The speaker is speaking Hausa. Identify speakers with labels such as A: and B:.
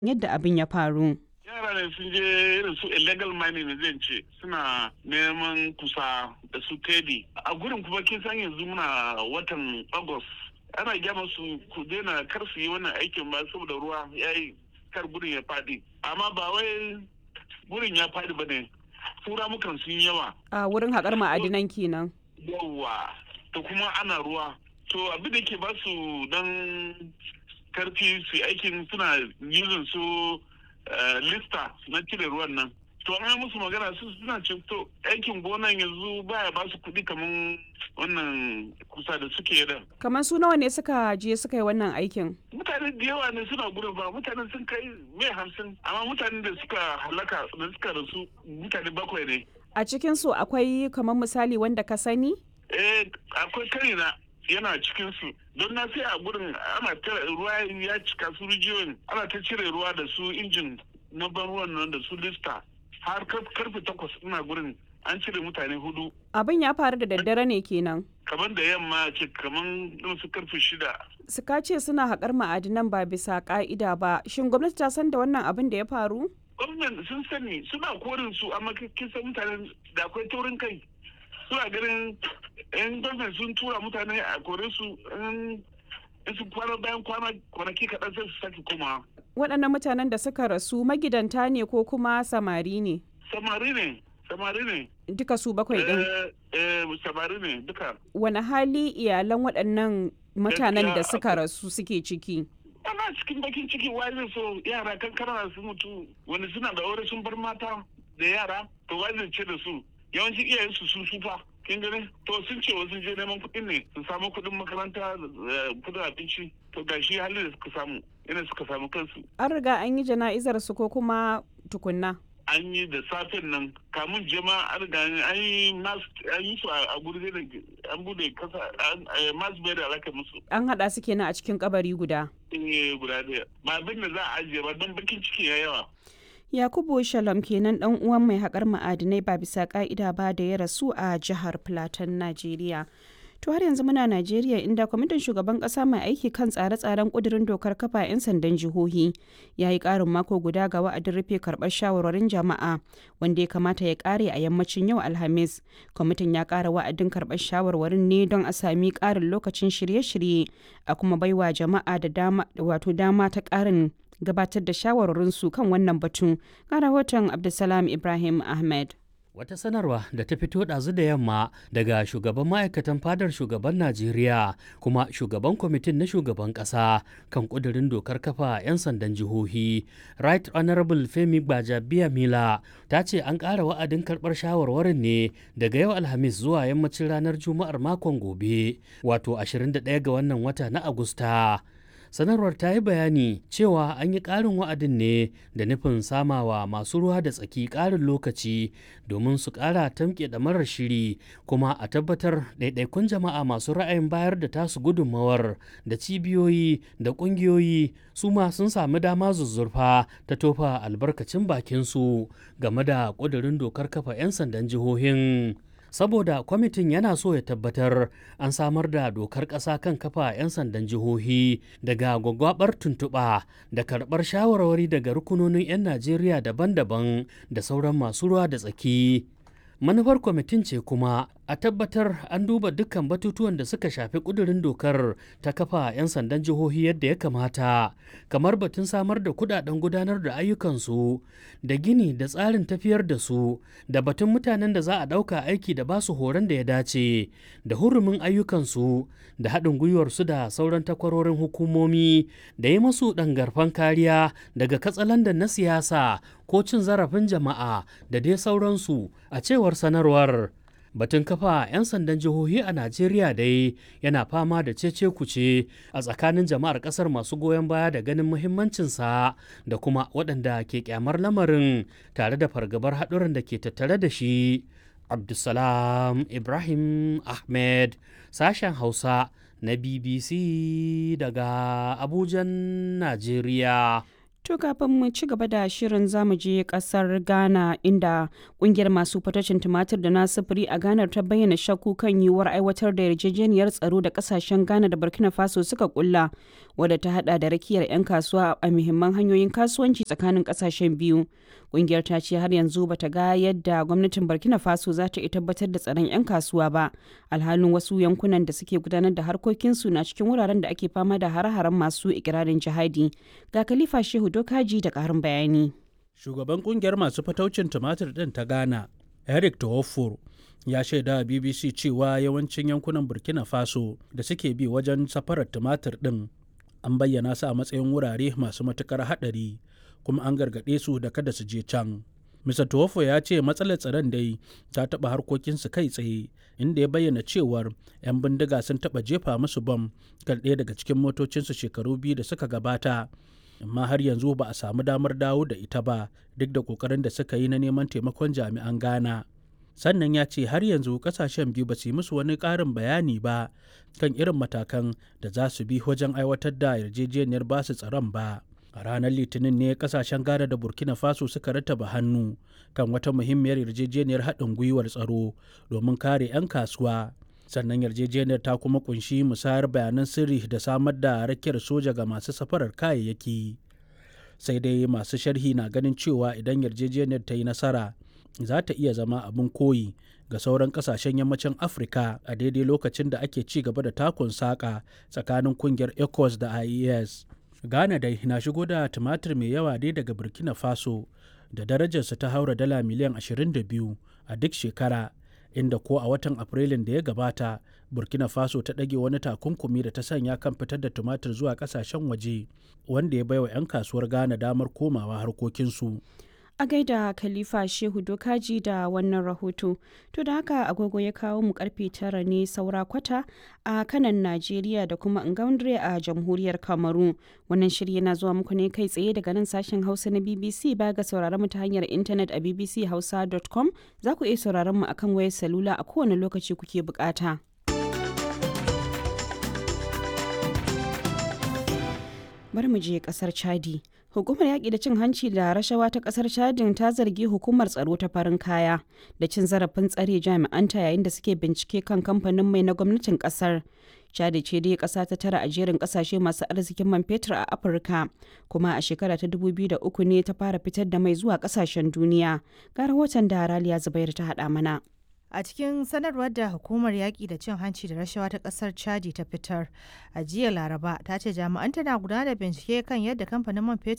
A: yadda abin ya faru.
B: yara ne sun je irin su illegal mining ne zan ce suna neman kusa da su tedi a gurin kuma kin san yanzu muna watan august ana gyama su ku daina kar su yi wannan aikin ba saboda ruwa ya yi kar gurin ya fadi amma ba wai gurin ya fadi ba ne tura mukan sun yawa
A: A wurin haƙar ma'adinan kenan.
B: yawa da kuma ana ruwa to abin da ke ba su dan karfi su yi aikin suna using su eh, lista na cire ruwan nan to an yi musu magana su suna ce to aikin gonan yanzu baya ba su kuɗi kamar wannan kusa da suke da
A: Kamar su nawa ne suka je suka yi wannan aikin?
B: mutane da yawa ne suna gudun ba mutane sun kai mai hamsin amma mutane da suka halaka da suka rasu mutane bakwai ne
A: A cikin su akwai kamar misali wanda ka sani?
B: eh akwai karina yana cikin su don na sai a gurin ana ta ruwa ya cika su rijiyoyin ana ta cire ruwa da su injin na ban ruwan nan da su lista har kar- karfe takwas ina gurin an cire mutane hudu
A: Abin ya faru da daddare ne kenan.
B: kamar da yamma ce kamar irin su karfe shida
A: Suka ce suna haƙar ma'adinan ba bisa ƙa'ida ba. Shin gwamnati ta san da wannan abin da ya faru?
B: gwamnan sun sani suna korin su amma kin san mutanen da akwai taurin kai suna ganin yan gwamnan sun tura mutane a kore su in in su kwana bayan kwana kwanaki kaɗan sai su sake komawa
A: Waɗannan mutanen da suka rasu magidanta ne ko kuma samari ne?
B: samari ne samari ne
A: Duka su bakwai ɗin.
B: eh eh samari ne duka
A: Wani hali iyalan waɗannan mutanen da
B: Gaskiya
A: suka rasu suke ciki?
B: ana cikin bakin ciki wai zai so yara kankana su mutu wani suna da aure sun bar mata da yara to wai zai ce da su yawanci iyayen su sun sufa kin gani to sun ce wasu je neman kuɗin ne su samu kuɗin makaranta da kuɗin abinci to gashi halin da suka samu yana suka samu kansu
A: An riga an yi jana'izar su ko kuma tukunna?
B: an yi da safen nan kamun jema an riga an yi mas an yi su a guri da an bude kasa mas bai da alaka musu
A: An haɗa su kenan a cikin kabari guda.
B: eh guda daya ba abin da za a ajiye ba don bakin ciki ya yawa
A: Yakubu Shalom kenan dan uwan mai haƙar ma'adinai ba bisa ƙa'ida ba da ya rasu a jihar Plateau, Najeriya. To har yanzu muna Najeriya inda kwamitin shugaban ƙasa mai aiki kan tsare-tsaren ƙudurin dokar kafa 'yan sandan jihohi ya yi ƙarin mako guda ga wa'adin rufe karɓar shawarwarin jama'a wanda ya kamata ya ƙare a yammacin yau Alhamis. Kwamitin ya ƙara wa'adin karɓar shawarwarin ne don a sami ƙarin lokacin shirye-shirye a kuma baiwa jama'a da dama wato dama ta ƙarin gabatar da shawarwarinsu kan wannan batu ga rahoton abdulsalam ibrahim ahmed
C: Wata sanarwa da ta fito ɗazu da yamma daga shugaban ma'aikatan fadar shugaban Najeriya kuma shugaban kwamitin na shugaban ƙasa kan ƙudurin dokar kafa 'yan sandan jihohi. Right Honorable Femi Gbajabiya Mila ta ce an ƙara wa'adin karɓar shawarwarin ne daga yau Alhamis zuwa yammacin ranar Juma'ar makon gobe, wato 21 ga wannan wata na Agusta. sanarwar ta yi bayani cewa an yi ƙarin wa'adin ne da nufin samawa masu ruwa da tsaki ƙarin lokaci domin su ƙara tamke da marar shiri kuma a tabbatar ɗaiɗaikun jama'a masu ra'ayin bayar da tasu gudunmawar da cibiyoyi da ƙungiyoyi su ma sun sami dama zuzzurfa ta tofa albarkacin bakinsu game da ƙudurin dokar kafa 'yan sandan jihohin. saboda kwamitin yana so ya tabbatar an samar da dokar ƙasa kan kafa 'yan sandan jihohi daga gwagwabar tuntuɓa da karɓar shawarwari daga rukunonin 'yan najeriya daban-daban da sauran masu ruwa da tsaki manufar kwamitin ce kuma a tabbatar an duba dukkan batutuwan da suka shafi kudurin dokar ta kafa 'yan sandan jihohi yadda ya kamata kamar batun samar da kudaden gudanar da ayyukansu da gini da tsarin tafiyar da su da batun mutanen da za a ɗauka aiki da basu horon da ya dace da hurumin ayyukansu da haɗin gwiwarsu da sauran takwarorin hukumomi da yi masu ɗangarfan kariya daga katsalandan na siyasa ko cin zarafin jama'a da dai sauransu a cewar sanarwar batun kafa 'yan sandan jihohi a najeriya dai yana fama da cece kuce a tsakanin jama'ar kasar masu goyon baya da ganin muhimmancinsa da kuma waɗanda ke kyamar lamarin tare da fargabar haɗuran da ke tattare da shi abdulsalam ibrahim ahmed sashen hausa na bbc daga abujan najeriya
A: To kafin mu ci gaba da shirin zamu je kasar Ghana inda kungiyar masu fatacin tumatir da na sufuri a Ghana ta bayyana shakku kan yiwuwar aiwatar da yarjejeniyar tsaro da kasashen Ghana da Burkina Faso suka kulla wadda ta hada da rakiyar 'yan kasuwa a muhimman hanyoyin kasuwanci tsakanin kasashen biyu. Kungiyar ta ce har yanzu bata ga yadda gwamnatin Burkina Faso za ta iya tabbatar da tsaron 'yan kasuwa ba alhalin wasu yankunan da suke gudanar da harkokinsu na cikin wuraren da ake fama da hare-haren masu ikirarin jihadi. Ga Khalifa Shehu Dokaji da ƙarin bayani.
D: Shugaban kungiyar masu fataucin tumatir ɗin ta Ghana, Eric Tawofor, ya shaida a BBC cewa yawancin yankunan Burkina Faso da suke bi wajen safarar tumatir ɗin an bayyana su a matsayin wurare masu matukar haɗari kuma an gargaɗe su da kada su je can. Mr. Tuwofo ya ce matsalar tsaron dai ta taɓa harkokinsu kai tsaye inda ya bayyana cewar 'yan bindiga sun taɓa jefa musu bam kan ɗaya daga cikin motocinsu shekaru biyu da suka gabata amma har yanzu ba a samu damar dawo da ita ba duk da ƙoƙarin da suka yi na neman taimakon jami'an Ghana. Sannan ya ce har yanzu ƙasashen biyu ba su yi musu wani ƙarin bayani ba kan irin matakan da za su bi wajen aiwatar da yarjejeniyar basu tsaron ba. a ranar litinin ne kasashen ghana da burkina faso suka rattaba hannu kan wata muhimmiyar yarjejeniyar haɗin gwiwar tsaro domin kare 'yan kasuwa sannan yarjejeniyar ta kuma kunshi musayar bayanan sirri da samar da rakiyar soja ga masu safarar kayayyaki sai dai masu sharhi na ganin cewa idan yarjejeniyar ta yi nasara za ta iya zama abin koyi ga sauran kasashen yammacin afirka a daidai lokacin da ake ci gaba da takun saƙa tsakanin kungiyar ecos da ies Ghana dai na shigo da tumatir mai yawa dai daga Burkina Faso da darajarsa ta haura dala miliyan 22 a duk shekara inda ko a watan Afrilun da ya gabata Burkina Faso ta ɗage wani takunkumi da ta sanya kan fitar da tumatir zuwa ƙasashen waje wanda ya baiwa 'yan kasuwar Ghana damar komawa harkokinsu.
A: A gaida Khalifa Shehu Dokaji da wannan rahoto. To da haka agogo ya kawo mu karfe tara ne saura kwata a kanan Najeriya da kuma Ngaundre a jamhuriyar Kamaru. Wannan shirya na zuwa muku ne kai tsaye daga nan sashen Hausa na BBC ba ga sauraron mu ta hanyar intanet a bbchausa.com za ku iya sauraron mu akan wayar salula a kowane lokaci kuke bukata. Bari mu je kasar Chadi. Hukumar yaƙi da cin hanci da rashawa ta ƙasar Chadin ta zargi hukumar tsaro ta farin kaya da cin zarafin tsare jami'anta yayin da suke bincike kan kamfanin mai na gwamnatin ƙasar. Chadi ce dai ƙasa ta tara a jerin ƙasashe masu arzikin man fetur a Afirka, kuma a shekara ta 2003 ne ta fara fitar da mai zuwa ƙasashen duniya. Ga rahoton da Raliya Zubair ta haɗa mana.
E: A cikin sanarwar da hukumar yaƙi da cin hanci da rashawa ta ƙasar Chadi ta fitar a jiya Laraba ta ce jami'an tana gudanar da bincike kan yadda kamfanin man fetur